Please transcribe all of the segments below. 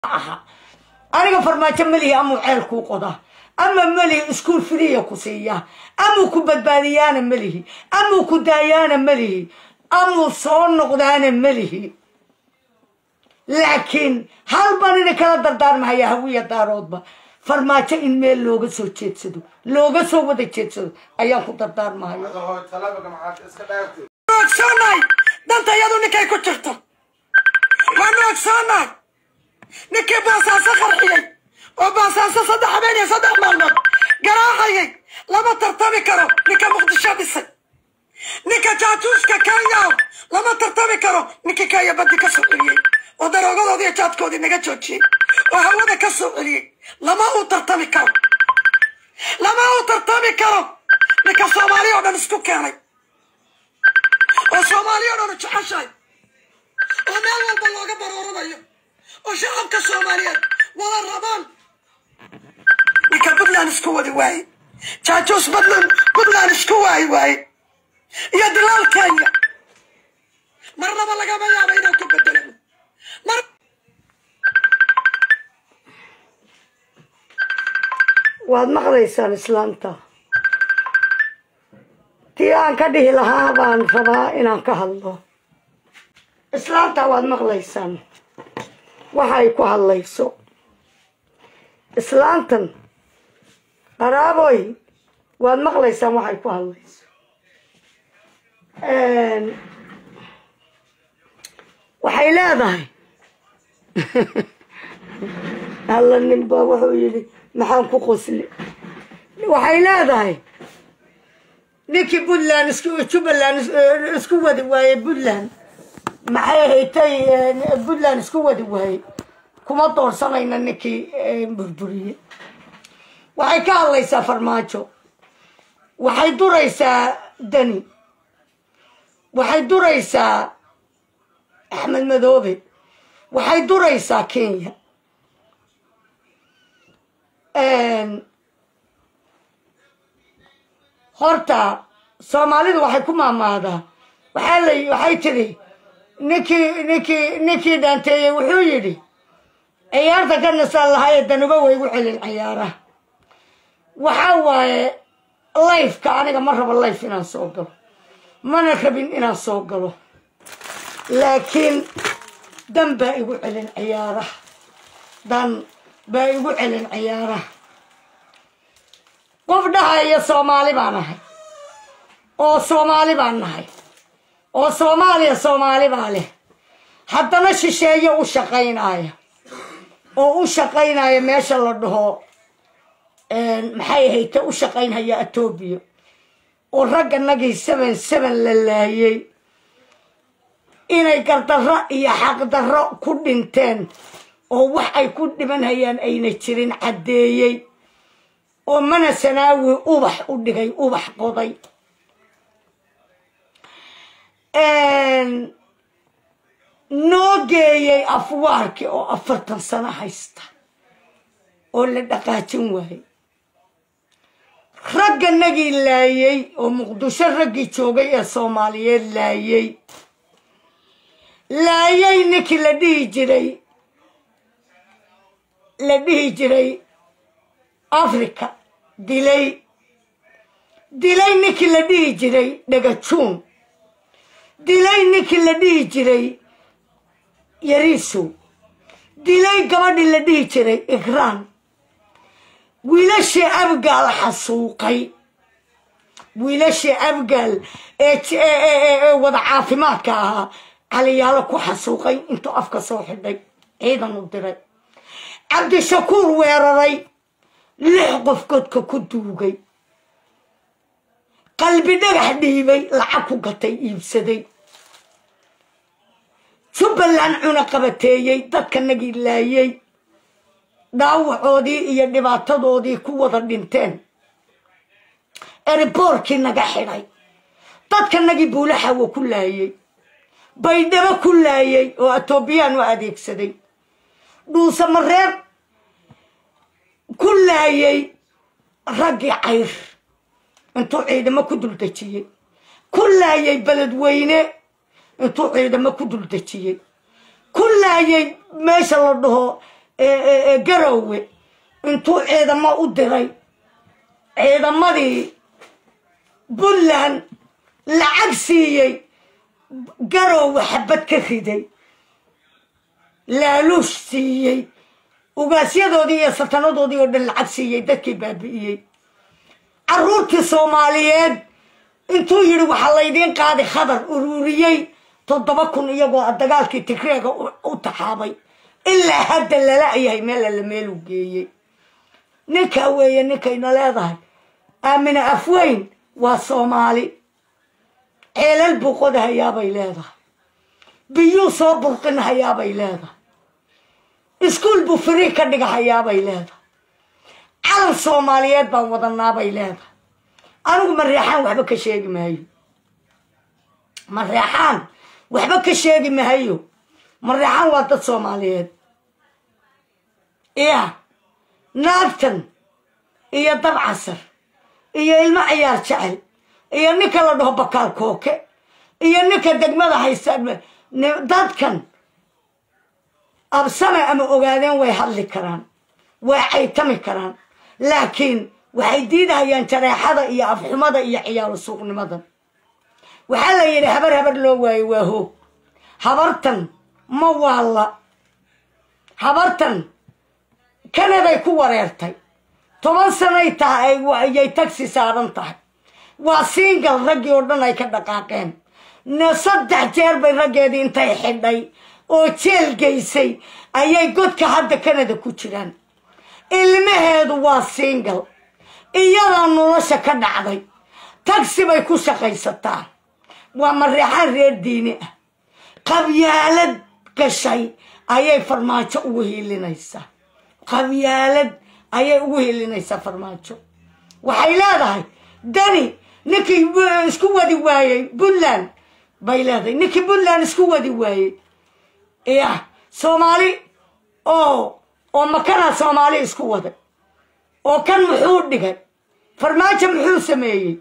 aha aniga farmaajo melihi amuu ceel kuu qodaa ama melihi iskuol friya ku siiyaa amuu ku badbaadiyaana melihi amuu ku daayaana melihi amuu soo noqdaana melihi laakiin hal baan ina kala dardaarmahaya hawiya daaroodba farmaajo in meel looga soo jeedsado looga soo wada jeedsado ayaan ku dardaarmahaya ogsoonahay danta iyadu ninkay ku jirto waanu ogsoonahay ninkii baasaaso qarxiyey oo baasaaso saddex habeen iyo saddex maalmood garaacayay lama tartami karo ninka muqdisho dhisay ninka jaajuuska kenya lama tartami karo ninkii kenya badi ka soo celiyey oo daroogadoodii iyo jaadkoodii naga joojiyey oo hawada ka soo celiyey lama uu tartami karo lama uu tartami karo ninka soomaaliya oo dhan isku keenay oo soomaaliya o dhan jeceshahay oo meel walba looga barooranayo oo shacabka soomaaliyeed wada rabaan ninka puntland isku wadi waaye jaajuus puntland puntland isku waayi waaye iyo dilaal kenya marnaba lagama yaabo inaan ku bedelano mar waad maqlaysaan islaamta tii aan ka dhihi lahaa baan rabaa inaan ka hadlo islaamta waad maqlaysaan waxa ay ku hadlayso islaantan qaraaboy waad maqlaysaan waxay ku hadlayso waxay leedahay alla ninba wuxuu yidhi maxaan ku qosli waxay leedahay ninkii puntland isku jubbaland isku wadi waaye puntland maxay haytay puntland isku wadi waaye kuma doorsanayna ninkii burburiye waxay ka hadlaysaa farmaajo waxay duraysaa dani waxay duraysaa axmed madoobe waxay duraysaa kenya horta soomaalidu waxay ku maamaadaa waxaa la waxay tidhi ninkii ninkii ninkii dhaanteeyey wuxuu yidhi ciyaarta ka nasaan lahaayee danuba way igu celin ciyaaraha waxaa waaye lifeka aniga ma rabo life inaan soo galo mana rabin inaan soo galo laakiin dan baa igu celin ciyaaraha dan baa igu celin ciyaaraha qof dhahaya soomaali baan ahay oo soomaali baan nahay oo soomaaliya soomaali baa leh haddana shisheeyo u shaqaynaya oo u shaqaynaya meesha la dhaho maxay ahayte u shaqaynhaya etoobiya oo ragganagii seven seven la laayay inay gardarro iyo xaqdarro ku dhinteen oo wax ay ku dhimanhayaan ayna jirin caddeeyey oo mana sanaawi ubax u dhigay ubax qoday noo geeyey afwaarki oo afartan sano haysta oo la dhaqaajin waayey ragganagii laayey oo muqdisho raggii joogay ee soomaaliyeed laayey laayay ninkii la dhihi jiray la dhihi jiray africa dilay dilay ninkii la dhihi jiray dhagajuun dilay ninkii la dhihi jiray yariisow dilay gabadhii la dhihi jiray ikraan wiilashii abgaal xasuuqay wiilashii abgaal ee wada caafimaadka ahaa caliyaalo ku xasuuqay intuu afka soo xidhay ciidan u diray cabdishakuur weeraray lix qof godka ku duugay qalbi dhagax dhiibay lacag ku gatay iibsaday jubbaland cuna qabateeyey dadkanagii laayey dhaawacoodii iyo dhibaatadoodii ku wada dhinteen eriboorkii naga xidhay dadkanagii buulaxawa ku laayey baydhabo ku laayey oo etoobiyaan u adeegsaday dhuusamareeb ku laayey raggii cayr intuu ciidamo ku duldejiyey ku laayay beledweyne intuu ciidamo ku duldejiyey ku laayay meesha la dhaho garowe intuu ciidamo u diray ciidamadii puntland lacag siiyey garowe xabad ka riday laaluush siiyey ugaasyadoodii iyo satanadoodii oo dhan lacag siiyey dadkii baabi'iyey caruurtii soomaaliyeed intuu yidhi waxaa laydiin qaadi khadar ururiyey toddoba kun iyagoo dagaalkii tigreega u taxaabay ilaa hadda lala yahay meel alla meeluu geeyey ninkaa weeye ninkayna leedahay aamina afweyn waa soomaali ceelal buu qodahayaabay leedahay biyuu soo burqinhayaabay leedahay iskuol buu firii ka dhigahayaabay leedahay calan soomaaliyeed baan wadanaabay leedahay anigu mareexaan waxba ka sheegi maayo mareexaan waxba ka sheegi mahayo mareexaan waa dad soomaaliyeed iya naagtan iyo dabcasar iyo ilmo ciyaar jecel iyo ninka la dhaho bakaal kooke iyo ninka degmada haysta dadkan absame ama ogaadeen way hadli karaan way caytami karaan laakiin waxay diidahayaan jareexada iyo afxumada iyo ciyaalo suuqnimada waxaa la yidhi habar habar loo waayo waa hoog habartan ma waalla habartan kanaday ku wareertay toban sanay tahay ayay tagsi saaran tahay waa singal raggii oo dhan ay ka dhaqaaqeen ne saddex jeer bay raggeedii intay xidhay oo jeel geysay ayay godka hadda kanada ku jiraan ilmaheedu waa singal iyadaa nolosha ka dhacday tagsi bay ku shaqaysataa waa mareexaan reer diini ah qabyaalad gashay ayay farmaajo ugu hiilinaysaa qabyaalad ayay ugu hiilinaysaa farmaajo waxay leedahay dani ninkii isku wadi waayey puntland bay leedahay ninkii puntland isku wadi waayey ya soomaali oo oo makanaa soomaali isku waday oo kan muxuu dhigay farmaajo muxuu sameeyey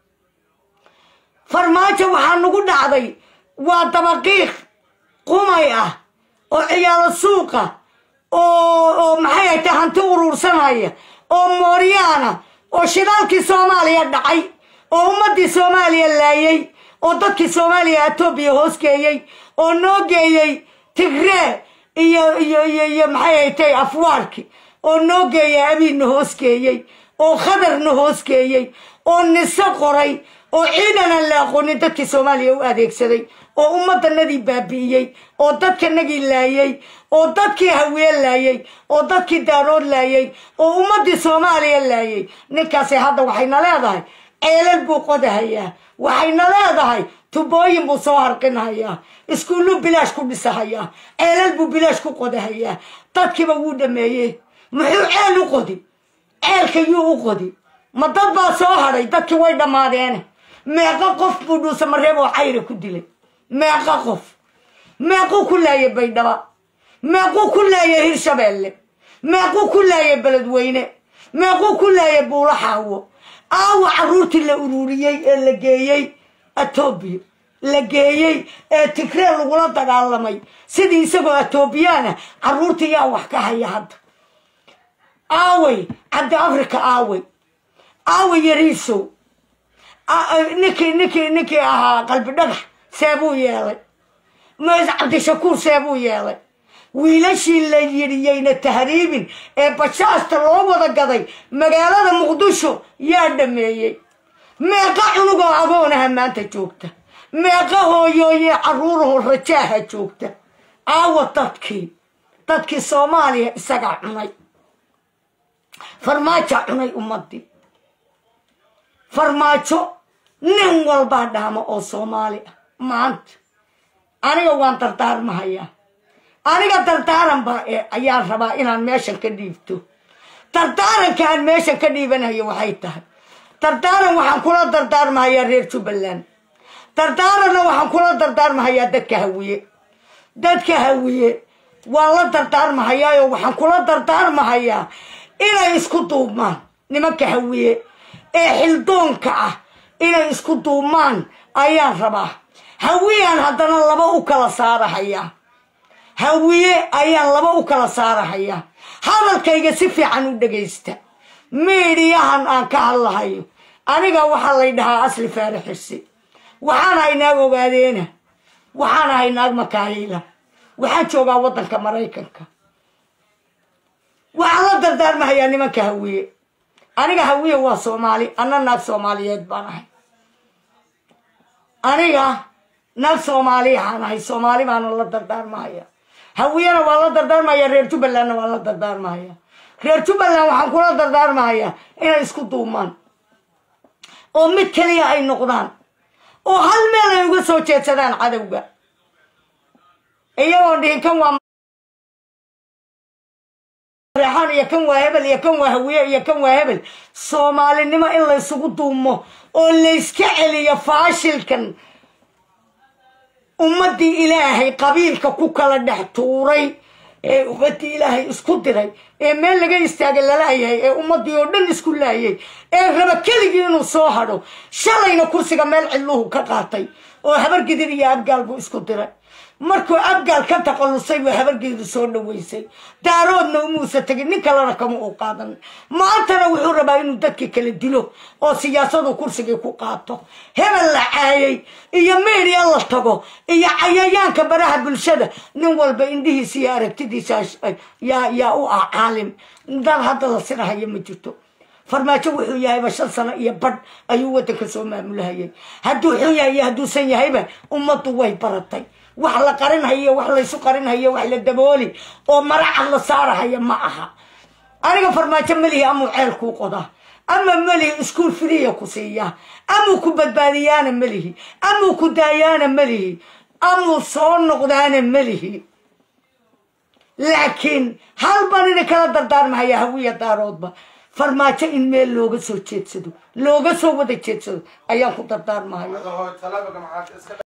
farmaajo waxaa nagu dhacday waa dabaqiiq qumay ah oo ciyaalo suuqa oo oo maxay ay tahay hanti uruursanaya oo mooryaana oo shidaalkii soomaaliya dhacay oo ummaddii soomaaliya laayay oo dadkii soomaaliya etoobiya hoos geeyey oo noo geeyey tigree iyo iyo iyo iyo maxay ay tahay afwaarki oo noo geeya abiidna hoos geeyey oo khadarna hoos geeyey oo niso qoray oo ciidan aan la aqoonin dadkii soomaaliya u adeegsaday oo ummaddanadii baabi'iyey oo dadkanagii laayay oo dadkii hawiye laayay oo dadkii daarood laayay oo ummaddii soomaaliya laayay ninkaasi hadda waxayna leedahay ceelal buu qodahayaa waxayna leedahay tubooyin buu soo harqinhayaa iskuulluu bilaash ku dhisahayaa ceelal buu bilaash ku qodahayaa dadkiiba wuu dhameeyey muxuu ceel u qodi ceelka yuu u qodi ma dad baa soo hadhay dadkii way dhammaadeene meeqo qof buu dhuusa mareeb oo cayra ku dilay meeqo qof meequu ku laayay baydhaba meequu ku laayay hirshabeelle meequu ku laayay beledweyne meequu ku laayay buulo xaawo aawa carruurtii la ururiyey ee la geeyey etoobiya la geeyey ee tigree lagula dagaalamay sidii isagoo etoobiyaana carruurtii yaa wax ka haya hadda aaway cabdi africa aaway aaway yariisow ninkii ninkii ninkii ahaa qalbi dhagax seebuu yeelay ms cabdishakuur seebuu yeelay wiilashii la yidhiyeyna tahriibin ee bashaasta loo wada gaday magaalada muqdisho yaa dhameeyey meeqa cunugoo agoonaha maanta joogta meeqa hooyooye carruuraho rajaaha joogta aawa dadkii dadkii soomaaliya isagaa cunay farmaajo cunay ummadii farmaajo nin walbaa dhaamo oo soomaali ah maanta aniga waan dardaarmahayaa aniga dardaaran baa ayaan rabaa inaan meeshan ka dhiibto dardaaranka aan meeshan ka dhiibanayo waxay tahay dardaaran waxaan kula dardaarmahayaa reer jubbaland dardaaranna waxaan kula dardaarmahayaa dadka hawiye dadka hawiye waan la dardaarmahayaayo waxaan kula dardaarmahayaa inay isku duubmaan nimanka hawiye ee xildoonka ah inay isku duubmaan ayaan rabaa hawiyaan haddana laba u kala saarahayaa hawiye ayaan laba u kala saarahaya hadalkayga si fiican u dhegaysta miidhiyahan aan ka hadlahayo aniga waxaa lay dhahaa asli faarixisi waxaan ahay naag ogaadeena waxaan ahay naag makaayila waxaan joogaa waddanka maraykanka waxaan la dardaarmahayaa nimanka hawiye aniga hawiye waa soomaali anna naag soomaaliyeed baan ahay aniga naag soomaaliyahaan ahay soomaali baana la dardaarmahaya hawiyena waa la dardaarmaya reer jubbalandna waa la dardaarmahaya reer jubbaland waxaan kula dardaarmahayaa inay isku duumaan oo mid keliya ay noqdaan oo hal meel ay uga soo jeedsadaan cadowga iyagoon dhihin kan waa reexaan iyo kan waa hebel iyo kan waa hawiye iyo kan waa hebel soomaalinimo in laysugu duumo oo layska celiyo faashilkan ummaddii ilaahay qabiilka ku kala dhex tuuray ee ummaddii ilaahay isku diray ee meel laga istaagay lalayahay ee ummaddii oo dhan isku laayay ee raba keligii inuu soo hadho shalayna kursiga meel cidluhu ka qaatay oo habargidir iyo abgaal buu isku diray markuu abgaal ka taqallusay buu habargidir soo dhaweysay daaroodna umuusa tegin nin kalena kama uu qaadan maantana wuxuu rabaa inuu dadkii kala dilo oo siyaasadu kursigii ku qaato hebel la caayay iyo media la tago iyo cayayaanka baraha bulshada nin walba indhihiisa iyo aragtidiisa yaa yaa u ah caalim dad hadda la sinahayo ma jirto farmaajo wuxuu yahayba shan sano iyo badh ayuu waddanka soo maamulahayay hadduu xun yahay iyo hadduusan yahayba ummaddu way baratay wax la qarinhayo wax laysu qarinhayo wax la dabooli oo maracad la saarahaya ma aha aniga farmaajo melihi amuu ceel kuu qodaa ama melihi iskuol friya ku siiyaa amuu ku badbaadiyaana melihi amuu ku daayaana melihi amuu soo noqdaana melihi laakiin hal baan ina kala dardaarmahaya hawiya daaroodba farmaajo in meel looga soo jeedsado looga soo wada jeedsado ayaan ku dardaarmahaya